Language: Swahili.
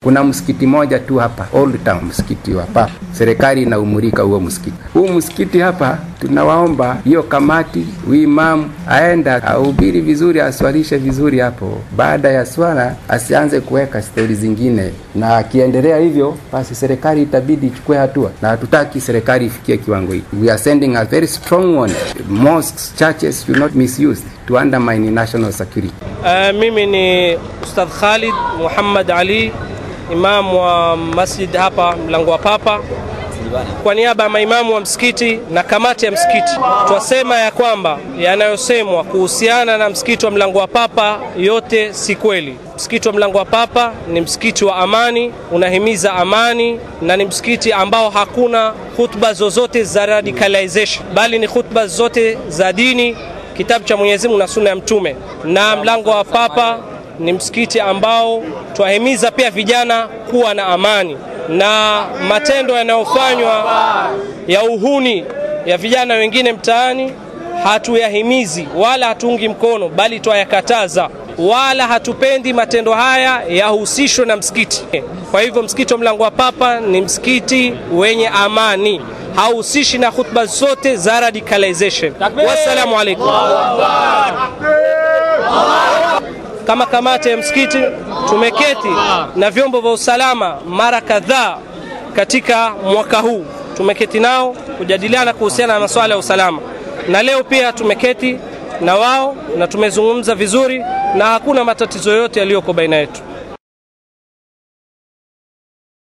Kuna msikiti moja tu hapa Old Town, msikiti wa Papa. Serikali inaumulika huo msikiti. Huu msikiti hapa, tunawaomba hiyo kamati, huyu imamu aenda ahubiri vizuri, aswalishe vizuri hapo. Baada ya swala asianze kuweka stori zingine, na akiendelea hivyo, basi serikali itabidi ichukue hatua, na hatutaki serikali ifikie kiwango hiki. We are sending a very strong warning. Mosques, churches should not misuse to undermine national security. Uh, mimi ni Ustadh Khalid Muhammad Ali imam wa masjid hapa mlango wa Papa. Kwa niaba ya maimamu wa msikiti na kamati ya msikiti, twasema ya kwamba yanayosemwa kuhusiana na msikiti wa mlango wa Papa yote si kweli. Msikiti wa mlango wa Papa ni msikiti wa amani, unahimiza amani na ni msikiti ambao hakuna khutba zozote za radicalization, bali ni khutba zote za dini, kitabu cha Mwenyezi Mungu na sunna ya Mtume. Na mlango wa Papa ni msikiti ambao twahimiza pia vijana kuwa na amani, na matendo yanayofanywa ya uhuni ya vijana wengine mtaani hatuyahimizi wala hatuungi mkono, bali twayakataza, wala hatupendi matendo haya yahusishwe na msikiti. Kwa hivyo msikiti wa mlango wa Papa ni msikiti wenye amani, hauhusishi na khutba zote za radicalization. Wassalamu alaikum. Kama kamati ya msikiti tumeketi na vyombo vya usalama mara kadhaa katika mwaka huu, tumeketi nao kujadiliana kuhusiana na masuala ya usalama, na leo pia tumeketi na wao na tumezungumza vizuri, na hakuna matatizo yote yaliyoko baina yetu.